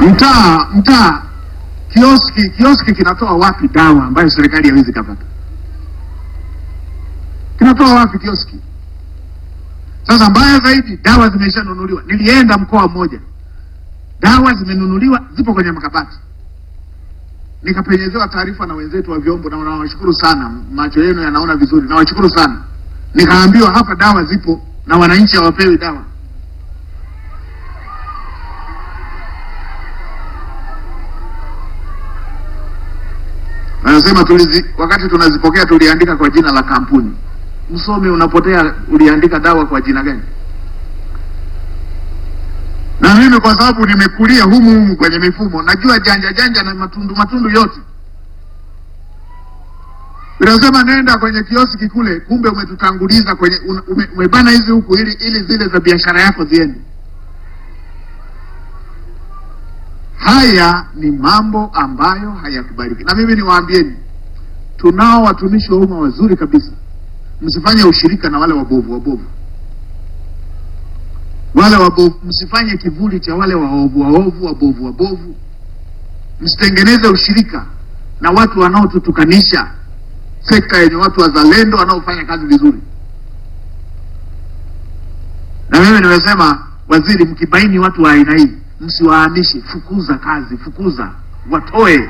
Mtaa mtaa, kioski kioski kinatoa wapi dawa ambayo serikali haiwezi kapata? Kinatoa wapi kioski? Sasa mbaya zaidi, dawa zimeshanunuliwa. Nilienda mkoa mmoja, dawa zimenunuliwa, zipo kwenye makabati. Nikapenyezewa taarifa na wenzetu wa vyombo, na nawashukuru sana, macho yenu yanaona vizuri, nawashukuru sana. Nikaambiwa hapa dawa zipo na wananchi hawapewi dawa. Wanasema tulizi, wakati tunazipokea tuliandika kwa jina la kampuni. Msomi unapotea, uliandika dawa kwa jina gani? Na mimi kwa sababu nimekulia humu humu kwenye mifumo, najua janja janja na matundu matundu yote. Unasema nenda kwenye kioski kule, kumbe umetutanguliza kwenye ume, umebana hizi huku ili ili zile za biashara yako ziende. Haya ni mambo ambayo hayakubaliki, na mimi niwaambieni, tunao watumishi wa umma wazuri kabisa. Msifanye ushirika na wale wabovu wabovu, wale wabovu. Msifanye kivuli cha wale waovu waovu, wabovu wabovu. Msitengeneze ushirika na watu wanaotutukanisha sekta yenye watu wazalendo wanaofanya kazi vizuri. Na mimi nimesema, waziri, mkibaini watu wa aina hii msiwahamishe, fukuza kazi, fukuza, watoe.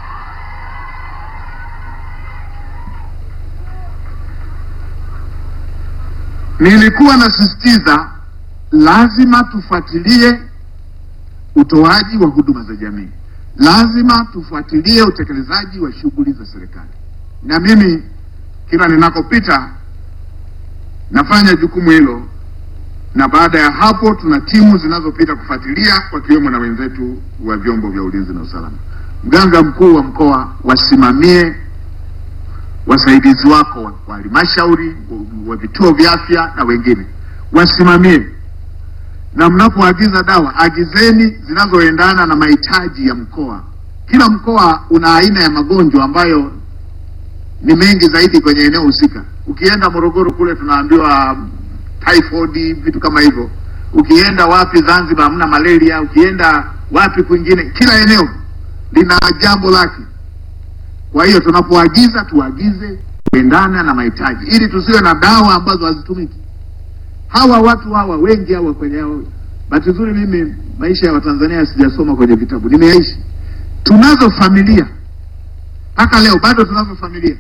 Nilikuwa nasisitiza lazima tufuatilie utoaji wa huduma za jamii, lazima tufuatilie utekelezaji wa shughuli za serikali, na mimi kila ninakopita nafanya jukumu hilo na baada ya hapo tuna timu zinazopita kufuatilia wakiwemo na wenzetu wa vyombo vya ulinzi na usalama. Mganga mkuu wa mkoa, wasimamie wasaidizi wako wa halmashauri, wa vituo vya afya na wengine, wasimamie. Na mnapoagiza dawa, agizeni zinazoendana na mahitaji ya mkoa. Kila mkoa una aina ya magonjwa ambayo ni mengi zaidi kwenye eneo husika. Ukienda Morogoro kule tunaambiwa typhoid vitu kama hivyo. Ukienda wapi Zanzibar hamna malaria, ukienda wapi kwingine, kila eneo lina jambo lake. Kwa hiyo tunapoagiza tuagize kuendana na mahitaji, ili tusiwe na dawa ambazo hazitumiki. Hawa watu hawa wengi hawa kwenye hao, bahati nzuri mimi maisha ya Watanzania sijasoma kwenye vitabu, nimeyaishi. Tunazo familia mpaka leo bado tunazo familia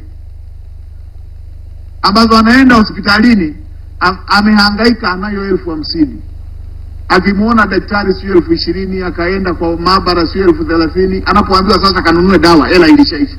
ambazo anaenda hospitalini amehangaika anayo elfu hamsini akimwona daktari sio elfu ishirini akaenda kwa maabara sio elfu thelathini anapoambiwa sasa kanunue dawa hela ilishaisha.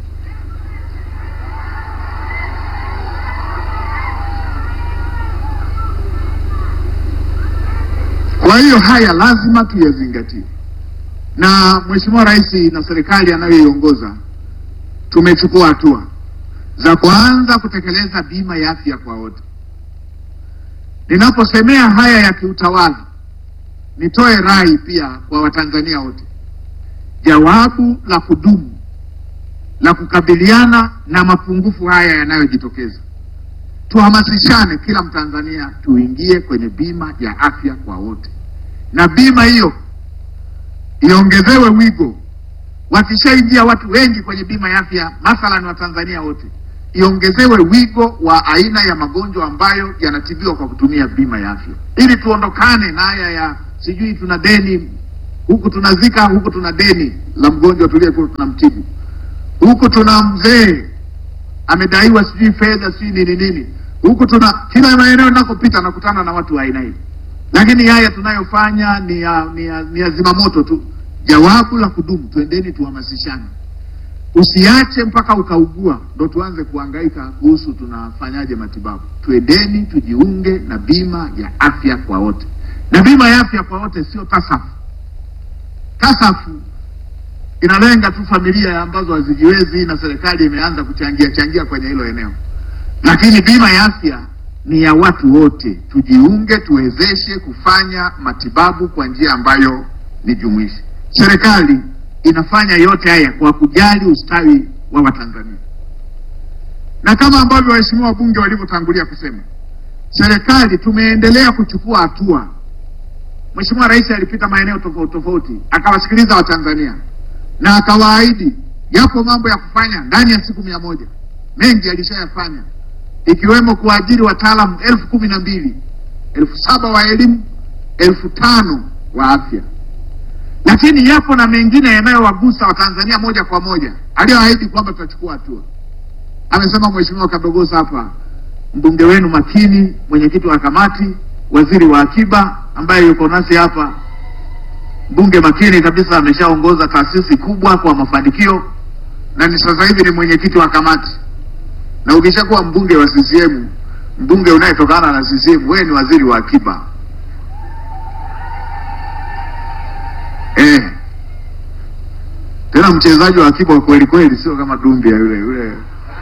Kwa hiyo haya lazima tuyazingatie, na Mheshimiwa Rais na serikali anayoiongoza tumechukua hatua za kuanza kutekeleza bima ya afya kwa wote. Ninaposemea haya ya kiutawala, nitoe rai pia kwa Watanzania wote. Jawabu la kudumu la kukabiliana na mapungufu haya yanayojitokeza, tuhamasishane kila Mtanzania tuingie kwenye bima ya afya kwa wote, na bima hiyo iongezewe wigo. Wakishaingia watu wengi kwenye bima ya afya, mathalan Watanzania wote iongezewe wigo wa aina ya magonjwa ambayo yanatibiwa kwa kutumia bima ya afya, ili tuondokane na haya ya sijui tuna deni huku tunazika huku tuna deni la mgonjwa tuliyekuwa tunamtibu, huku tuna mzee amedaiwa sijui fedha sijui nini nini, huku tuna kila maeneo ninakopita nakutana na watu wa aina hii, lakini haya tunayofanya ni ya, ni ya, ni ya zimamoto tu. Jawabu la kudumu, twendeni tuhamasishane Usiache mpaka ukaugua ndo tuanze kuhangaika kuhusu tunafanyaje matibabu. Twendeni tujiunge na bima ya afya kwa wote, na bima ya afya kwa wote sio tasafu. Tasafu inalenga tu familia ambazo hazijiwezi, na serikali imeanza kuchangia changia kwenye hilo eneo, lakini bima ya afya ni ya watu wote. Tujiunge, tuwezeshe kufanya matibabu kwa njia ambayo ni jumuishi. Serikali inafanya yote haya kwa kujali ustawi wa Watanzania, na kama ambavyo waheshimiwa wabunge walivyotangulia kusema, serikali tumeendelea kuchukua hatua Mheshimiwa Rais alipita maeneo tofauti tofauti, akawasikiliza Watanzania na akawaahidi yapo mambo ya kufanya ndani ya siku mia moja. Mengi alishayafanya ikiwemo kuajiri wataalamu elfu kumi na mbili elfu saba wa elimu, elfu tano wa afya, lakini yapo na mengine yanayowagusa Watanzania moja kwa moja aliyoahidi kwamba tutachukua hatua. Amesema Mheshimiwa Kadogosa hapa, mbunge wenu makini, mwenyekiti wa kamati, waziri wa akiba ambaye yuko nasi hapa, mbunge makini kabisa, ameshaongoza taasisi kubwa kwa mafanikio na ni sasa hivi ni mwenyekiti wa kamati. Na ukishakuwa mbunge wa CCM, mbunge unayetokana na CCM, wewe ni waziri wa akiba eh. Tena mchezaji wa akiba wa kweli kweli, sio kama Dumbia yule yule.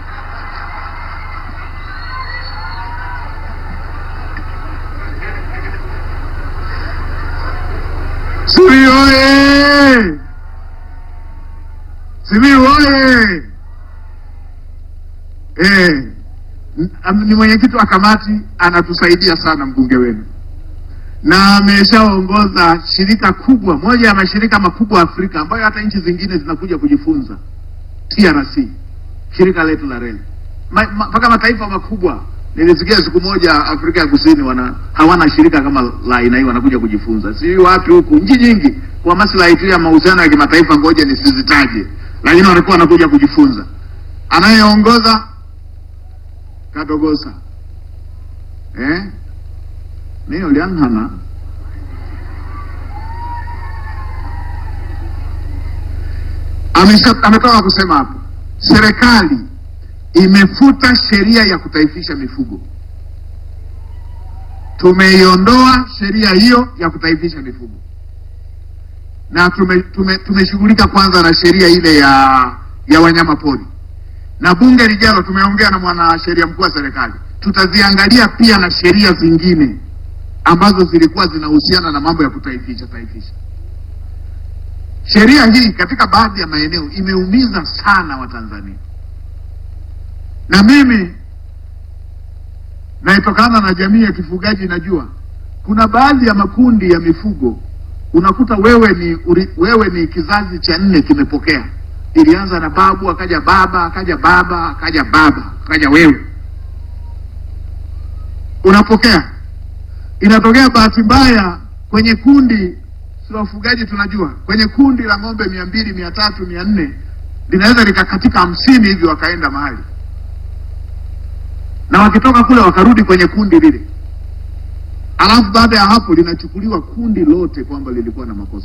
Simiyu oye! Simiyu oye! Eh, n- ni mwenyekiti wa kamati, anatusaidia sana mbunge wenu, na ameshaongoza shirika kubwa, moja ya mashirika makubwa Afrika ambayo hata nchi zingine zinakuja kujifunza, TRC, shirika letu la reli mpaka ma, mpaka mataifa makubwa. Nilisikia siku moja Afrika ya Kusini wana hawana shirika kama la aina hii, wanakuja kujifunza, si wapi huku, nchi nyingi kwa maslahi tu ya mahusiano ya kimataifa, ngoja nisizitaje, lakini walikuwa wanakuja kujifunza. Anayeongoza Kadogosa eh, niyo lianhana amesha ametoka kusema hapo, serikali imefuta sheria ya kutaifisha mifugo. Tumeiondoa sheria hiyo ya kutaifisha mifugo na tume, tume, tumeshughulika kwanza na sheria ile ya ya wanyama pori, na bunge lijalo tumeongea na mwanasheria mkuu wa serikali, tutaziangalia pia na sheria zingine ambazo zilikuwa zinahusiana na mambo ya kutaifisha taifisha. Sheria hii katika baadhi ya maeneo imeumiza sana Watanzania na mimi naitokana na jamii ya kifugaji, najua kuna baadhi ya makundi ya mifugo unakuta wewe ni uri, wewe ni kizazi cha nne kimepokea. Ilianza na babu, akaja baba, akaja baba, akaja baba, akaja wewe unapokea. Inatokea bahati mbaya kwenye kundi, si wafugaji tunajua, kwenye kundi la ng'ombe mia mbili mia tatu mia nne linaweza likakatika hamsini hivi wakaenda mahali na wakitoka kule wakarudi kwenye kundi lile, alafu baada ya hapo linachukuliwa kundi lote kwamba lilikuwa na makosa.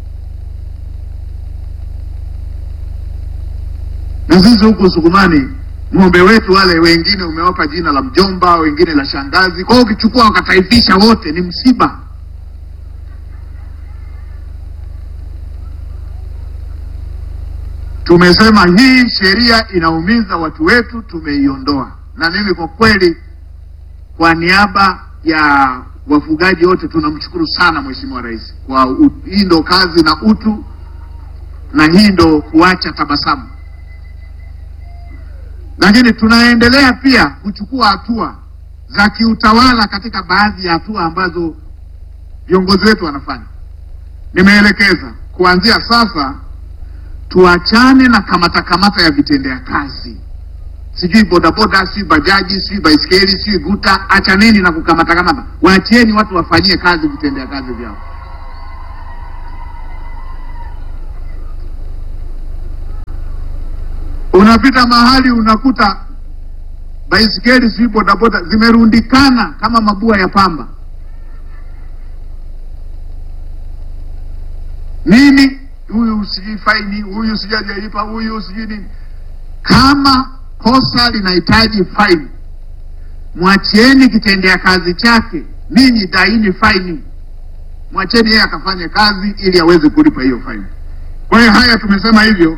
Na sisi huku Sukumani, ng'ombe wetu wale wengine umewapa jina la mjomba, wengine la shangazi. Kwa hiyo ukichukua wakataifisha wote ni msiba. Tumesema hii sheria inaumiza watu wetu, tumeiondoa na mimi kwa kweli, kwa niaba ya wafugaji wote tunamshukuru sana Mheshimiwa Rais kwa u, hii ndo kazi na utu, na hii ndo kuacha tabasamu. Lakini tunaendelea pia kuchukua hatua za kiutawala katika baadhi ya hatua ambazo viongozi wetu wanafanya. Nimeelekeza kuanzia sasa tuachane na kamata kamata ya vitendea kazi sijui bodaboda, sijui bajaji, sijui baiskeli, sijui guta. Achaneni na kukamata kamata, waachieni watu wafanyie kazi vitendea kazi vyao. Unapita mahali unakuta baiskeli, sijui bodaboda zimerundikana kama mabua ya pamba. Nini huyu sijui faini, huyu sijui hajalipa, huyu sijui nini. Kama kosa linahitaji faini, mwachieni kitendea kazi chake, ninyi daini faini, mwacheni yeye akafanye kazi ili aweze kulipa hiyo faini. Kwa hiyo haya tumesema hivyo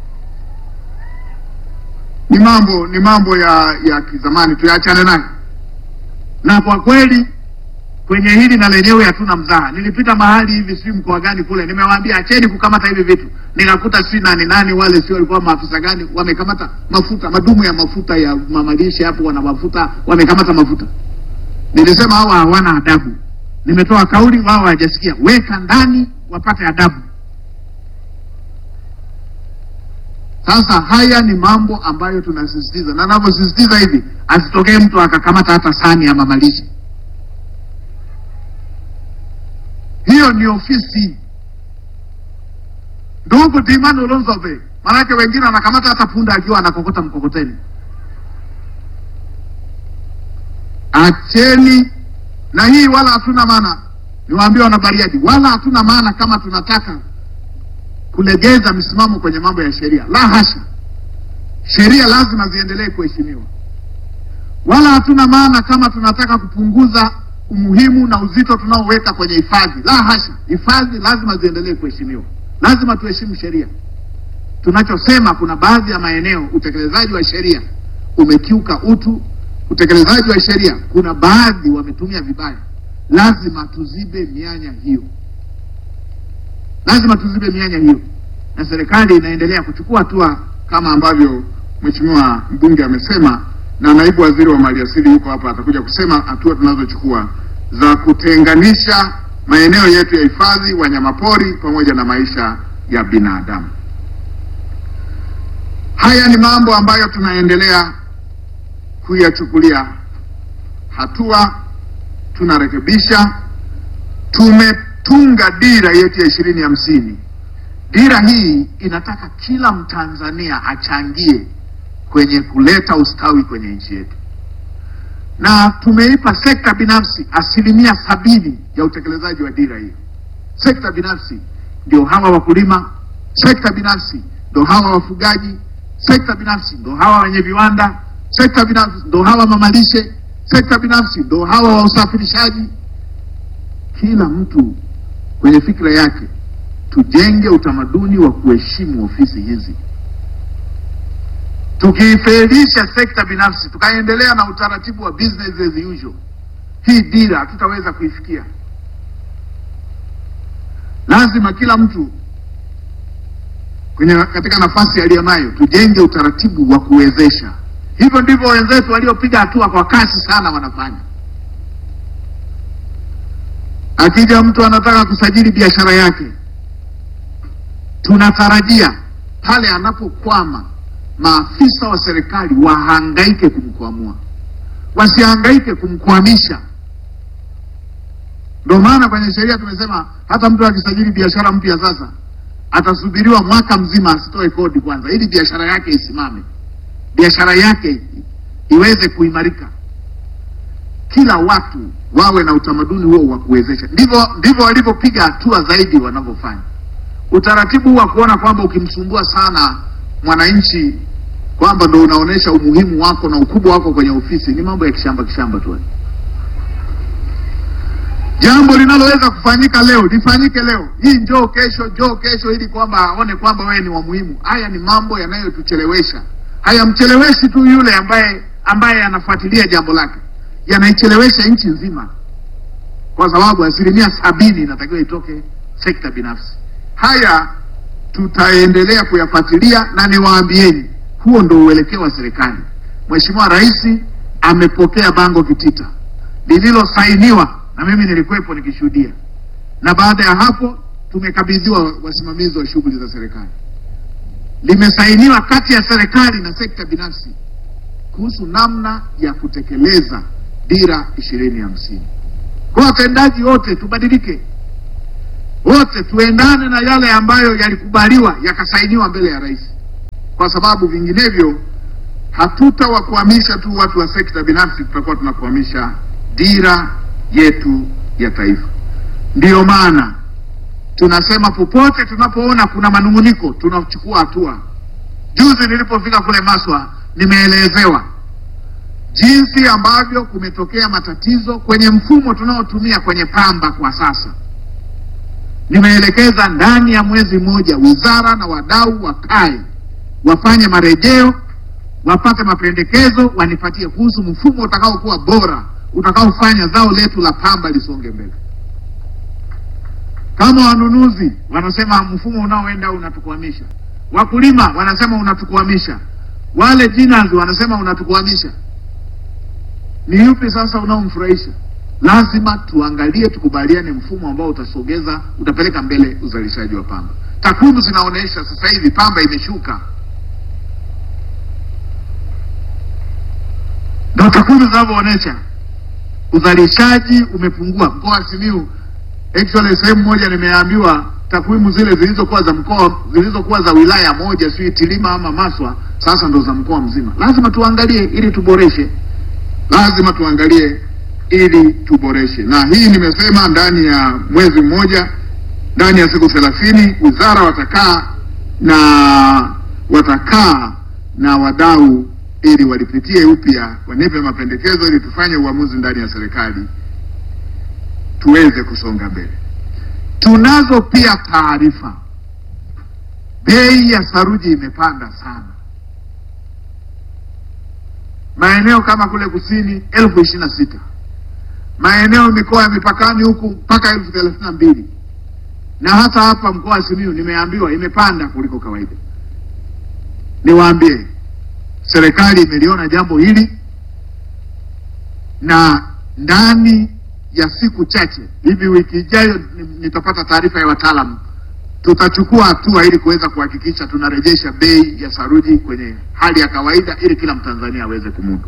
ni mambo ni mambo ya ya kizamani, tuyaachane nayo. Na kwa kweli kwenye hili na lenyewe hatuna mzaha. Nilipita mahali hivi, sijui mkoa gani kule, nimewaambia acheni kukamata hivi vitu, nikakuta sijui nani nani wale, sio walikuwa maafisa gani, wamekamata mafuta, madumu ya mafuta ya mamalishe hapo, wana mafuta, wamekamata mafuta. Nilisema hawa hawana adabu, nimetoa kauli, wao hawajasikia. Weka ndani wapate adabu. Sasa haya ni mambo ambayo tunasisitiza, na navyosisitiza hivi, asitokee mtu akakamata hata sahani ya mamalishe. Hiyo ni ofisi ndugu Dimani Olonzobe, maanake wengine wanakamata hata punda akiwa anakokota mkokoteni. Acheni na hii, wala hatuna maana, niwaambie wanabariadi, wala hatuna maana kama tunataka kulegeza misimamo kwenye mambo ya sheria, la hasha. Sheria lazima ziendelee kuheshimiwa, wala hatuna maana kama tunataka kupunguza umuhimu na uzito tunaoweka kwenye hifadhi, la hasha. Hifadhi lazima ziendelee kuheshimiwa, lazima tuheshimu sheria. Tunachosema, kuna baadhi ya maeneo utekelezaji wa sheria umekiuka utu. Utekelezaji wa sheria, kuna baadhi wametumia vibaya, lazima tuzibe mianya hiyo lazima tuzibe mianya hiyo, na serikali inaendelea kuchukua hatua kama ambavyo mheshimiwa mbunge amesema, na naibu waziri wa maliasili yuko hapa, atakuja kusema hatua tunazochukua za kutenganisha maeneo yetu ya hifadhi, wanyamapori pamoja na maisha ya binadamu. Haya ni mambo ambayo tunaendelea kuyachukulia hatua, tunarekebisha, tume tunga dira yetu ya ishirini hamsini. Dira hii inataka kila Mtanzania achangie kwenye kuleta ustawi kwenye nchi yetu, na tumeipa sekta binafsi asilimia sabini ya utekelezaji wa dira hiyo. Sekta binafsi ndio hawa wakulima, sekta binafsi ndio hawa wafugaji, sekta binafsi ndio hawa wenye viwanda, sekta binafsi ndio hawa mamalishe, sekta binafsi ndio hawa wa usafirishaji. Kila mtu kwenye fikra yake tujenge utamaduni wa kuheshimu ofisi hizi. Tukiifelisha sekta binafsi tukaendelea na utaratibu wa business as usual, hii dira hatutaweza kuifikia. Lazima kila mtu kwenye katika nafasi aliyonayo tujenge utaratibu wa kuwezesha. Hivyo ndivyo wenzetu waliopiga hatua kwa kasi sana wanafanya. Akija mtu anataka kusajili biashara yake, tunatarajia pale anapokwama, maafisa wa serikali wahangaike kumkwamua, wasihangaike kumkwamisha. Ndio maana kwenye sheria tumesema hata mtu akisajili biashara mpya sasa atasubiriwa mwaka mzima asitoe kodi kwanza, ili biashara yake isimame, biashara yake iweze kuimarika kila watu wawe na utamaduni huo wa kuwezesha. Ndivyo ndivyo walivyopiga hatua zaidi wanavyofanya. Utaratibu wa kuona kwamba ukimsumbua sana mwananchi kwamba ndo unaonyesha umuhimu wako na ukubwa wako kwenye ofisi ni mambo ya kishamba kishamba tu. Jambo linaloweza kufanyika leo lifanyike leo, hii njoo kesho, njoo kesho, ili kwamba aone kwamba wewe ni wa muhimu. Haya ni mambo yanayotuchelewesha. Hayamcheleweshi tu yule ambaye ambaye anafuatilia jambo lake yanaichelewesha nchi nzima, kwa sababu asilimia sabini inatakiwa itoke sekta binafsi. Haya tutaendelea kuyafuatilia, na niwaambieni, huo ndo uelekeo wa serikali. Mheshimiwa Rais amepokea bango kitita lililosainiwa na mimi nilikuwepo nikishuhudia, na baada ya hapo tumekabidhiwa wasimamizi wa shughuli za serikali. Limesainiwa kati ya serikali na sekta binafsi kuhusu namna ya kutekeleza dira ishirini hamsini. Kwa watendaji wote tubadilike, wote tuendane na yale ambayo yalikubaliwa yakasainiwa mbele ya rais, kwa sababu vinginevyo hatutawakwamisha tu watu wa sekta binafsi, tutakuwa tunakwamisha dira yetu ya taifa. Ndiyo maana tunasema popote tunapoona kuna manung'uniko tunachukua hatua. Juzi nilipofika kule Maswa nimeelezewa jinsi ambavyo kumetokea matatizo kwenye mfumo tunaotumia kwenye pamba kwa sasa. Nimeelekeza ndani ya mwezi mmoja wizara na wadau wakae wafanye marejeo, wapate mapendekezo, wanipatie kuhusu mfumo utakaokuwa bora, utakaofanya zao letu la pamba lisonge mbele. Kama wanunuzi wanasema mfumo unaoenda unatukwamisha, wakulima wanasema unatukwamisha, wale jinas wanasema unatukwamisha, ni yupi sasa unaomfurahisha? lazima tuangalie, tukubaliane mfumo ambao utasogeza, utapeleka mbele uzalishaji wa pamba. Takwimu zinaonyesha sasa hivi pamba imeshuka, ndio takwimu zinavyoonyesha uzalishaji umepungua. Mkoa wa Simiyu, actually sehemu moja nimeambiwa takwimu zile zilizokuwa za mkoa zilizokuwa za wilaya moja, sio Itilima ama Maswa, sasa ndo za mkoa mzima. Lazima tuangalie ili tuboreshe, lazima tuangalie ili tuboreshe, na hii nimesema ndani ya mwezi mmoja, ndani ya siku thelathini wizara watakaa na watakaa na wadau ili walipitie upya, wanipe mapendekezo ili tufanye uamuzi ndani ya serikali tuweze kusonga mbele. Tunazo pia taarifa, bei ya saruji imepanda sana, maeneo kama kule kusini elfu ishirini na sita maeneo mikoa ya mipakani huku mpaka elfu thelathini na mbili na hata hapa mkoa wa Simiyu nimeambiwa imepanda kuliko kawaida. Niwaambie, serikali imeliona jambo hili na ndani ya siku chache hivi, wiki ijayo nitapata taarifa ya wataalamu, tutachukua hatua ili kuweza kuhakikisha tunarejesha bei ya saruji kwenye hali ya kawaida ili kila Mtanzania aweze kumudu.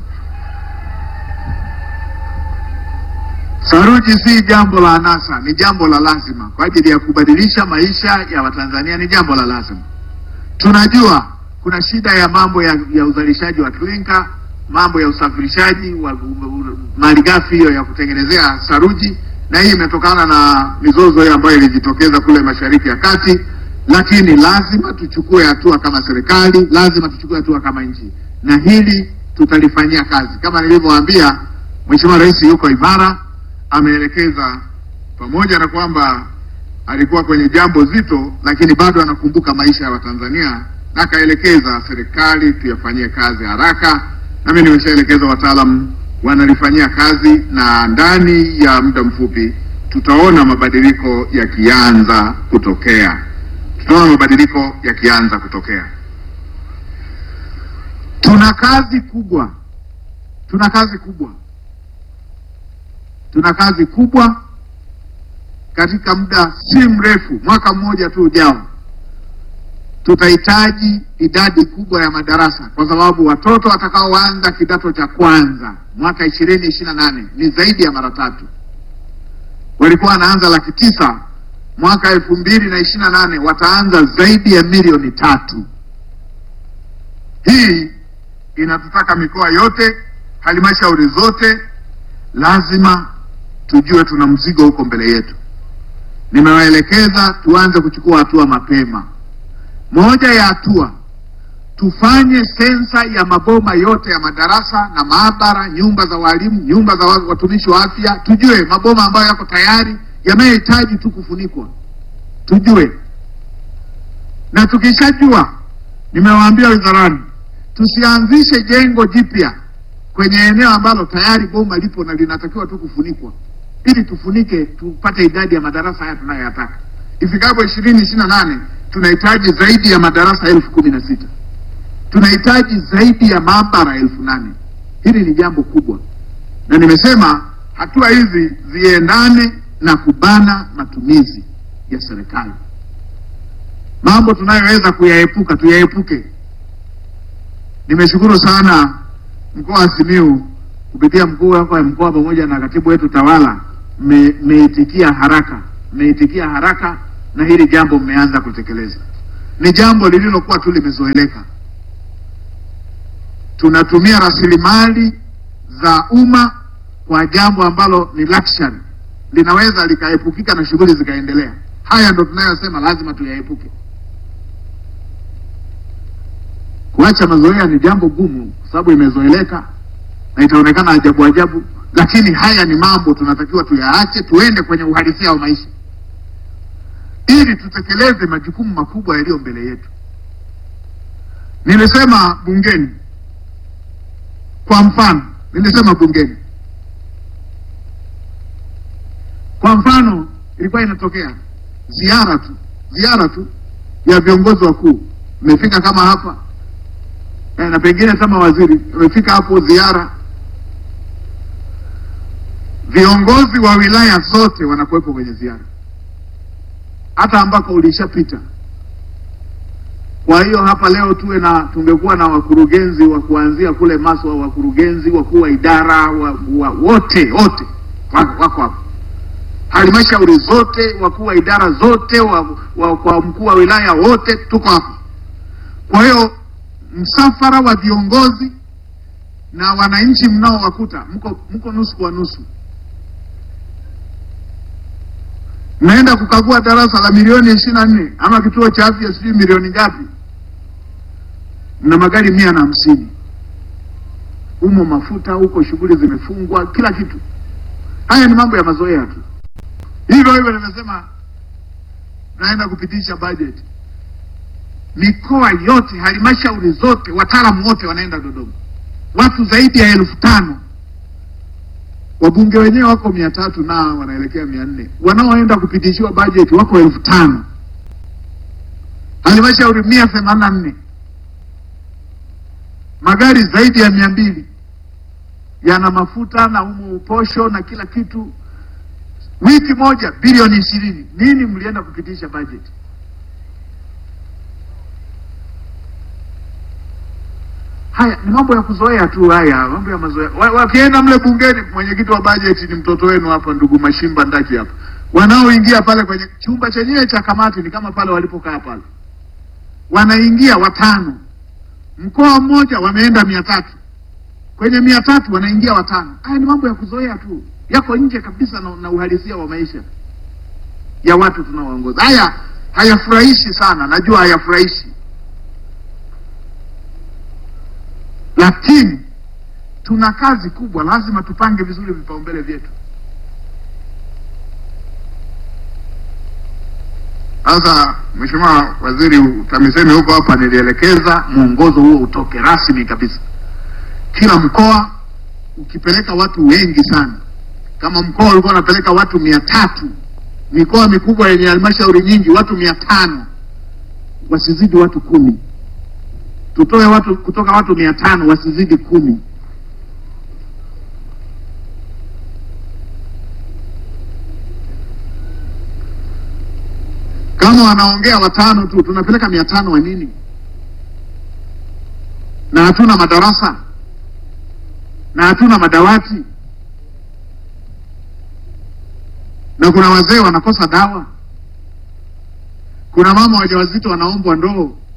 Saruji si jambo la anasa, ni jambo la lazima kwa ajili ya kubadilisha maisha ya Watanzania, ni jambo la lazima. Tunajua kuna shida ya mambo ya, ya uzalishaji wa klinka, mambo ya usafirishaji wa malighafi hiyo ya kutengenezea saruji, na hii imetokana na mizozo hiyo ambayo ilijitokeza kule Mashariki ya Kati, lakini lazima tuchukue hatua kama serikali, lazima tuchukue hatua kama nchi, na hili tutalifanyia kazi. Kama nilivyowaambia, Mheshimiwa Rais yuko imara, ameelekeza pamoja na kwamba alikuwa kwenye jambo zito, lakini bado anakumbuka maisha ya Watanzania na akaelekeza serikali tuyafanyie kazi haraka, na mimi nimeshaelekeza wataalamu wanalifanyia kazi, na ndani ya muda mfupi tutaona mabadiliko yakianza kutokea, tutaona mabadiliko yakianza kutokea. Tuna kazi kubwa, tuna kazi kubwa, tuna kazi kubwa katika muda si mrefu, mwaka mmoja tu ujao tutahitaji idadi kubwa ya madarasa kwa sababu watoto watakaoanza kidato cha kwanza mwaka ishirini ishirini na nane ni zaidi ya mara tatu. Walikuwa wanaanza laki tisa, mwaka elfu mbili na ishirini na nane wataanza zaidi ya milioni tatu. Hii inatutaka mikoa yote, halmashauri zote, lazima tujue tuna mzigo huko mbele yetu. Nimewaelekeza tuanze kuchukua hatua mapema. Moja ya hatua tufanye sensa ya maboma yote ya madarasa na maabara, nyumba za walimu, nyumba za watumishi wa afya, tujue maboma ambayo yako tayari yanayohitaji tu kufunikwa, tujue. Na tukishajua, nimewaambia wizarani, tusianzishe jengo jipya kwenye eneo ambalo tayari boma lipo na linatakiwa tu kufunikwa, ili tufunike, tupate idadi ya madarasa haya tunayoyataka ifikapo ishirini ishirini na nane tunahitaji zaidi ya madarasa elfu kumi na sita tunahitaji zaidi ya maabara elfu nane Hili ni jambo kubwa, na nimesema hatua hizi ziendane na kubana matumizi ya serikali. Mambo tunayoweza kuyaepuka tuyaepuke. Nimeshukuru sana mkoa wa Simiyu kupitia mkuu wako wa mkoa pamoja na katibu wetu tawala, mmeitikia haraka, mmeitikia haraka na hili jambo mmeanza kutekeleza. Ni jambo lililokuwa tu limezoeleka. Tunatumia rasilimali za umma kwa jambo ambalo ni luxury, linaweza likaepukika na shughuli zikaendelea. Haya ndo tunayosema lazima tuyaepuke. Kuacha mazoea ni jambo gumu, kwa sababu imezoeleka na itaonekana ajabu ajabu, lakini haya ni mambo tunatakiwa tuyaache, tuende kwenye uhalisia wa maisha ili tutekeleze majukumu makubwa yaliyo mbele yetu. Nilisema bungeni, kwa mfano, nilisema bungeni, kwa mfano, ilikuwa inatokea ziara tu ziara tu ya viongozi wakuu, imefika kama hapa na pengine kama waziri amefika hapo ziara, viongozi wa wilaya zote wanakuwepo kwenye ziara, hata ambako ulishapita. Kwa hiyo hapa leo tuwe na tungekuwa na wakurugenzi wa kuanzia kule Maswa, wakurugenzi wakuu wa idara wa, wa, wote wote wako wako hapa, halmashauri zote, wakuu wa idara zote wa, wa, kwa mkuu wa wilaya wote tuko hapa. Kwa hiyo msafara wa viongozi na wananchi mnaowakuta mko mko nusu kwa nusu, mnaenda kukagua darasa la milioni ishirini na nne ama kituo cha afya sijui milioni ngapi, mna magari mia na hamsini humo, mafuta huko, shughuli zimefungwa, kila kitu. Haya ni mambo ya mazoea tu. Hivyo hivyo nimesema naenda kupitisha bajeti mikoa yote, halmashauri zote, wataalamu wote wanaenda Dodoma, watu zaidi ya elfu tano. Wabunge wenyewe wako mia tatu na wanaelekea mia nne wanaoenda kupitishiwa bajeti wako elfu tano halmashauri mia themanini na nne magari zaidi ya mia mbili yana mafuta na umo uposho na kila kitu. Wiki moja bilioni ishirini. Nini mlienda kupitisha bajeti? Haya ni mambo ya kuzoea tu, haya mambo ya mazoea. Wa- Wakienda mle bungeni, mwenyekiti wa bajeti ni mtoto wenu hapa, ndugu Mashimba Ndaki hapa. Wanaoingia pale kwenye chumba chenyewe cha kamati ni kama pale walipokaa pale, wanaingia watano, mkoa mmoja wameenda mia tatu, kwenye mia tatu wanaingia watano. Haya ni mambo ya kuzoea tu, yako nje kabisa na, na uhalisia wa maisha ya watu tunaoongoza. Haya hayafurahishi sana, najua hayafurahishi lakini tuna kazi kubwa, lazima tupange vizuri vipaumbele vyetu. Sasa Mheshimiwa Waziri TAMISEMI huko hapa, nilielekeza mwongozo huo utoke rasmi kabisa. Kila mkoa ukipeleka watu wengi sana, kama mkoa ulikuwa unapeleka watu mia tatu, mikoa mikubwa yenye halmashauri nyingi watu mia tano, wasizidi watu kumi tutoe watu kutoka watu mia tano wasizidi kumi. Kama wanaongea watano tu, tunapeleka mia tano wa nini? Na hatuna madarasa na hatuna madawati, na kuna wazee wanakosa dawa, kuna mama wajawazito wanaombwa ndoo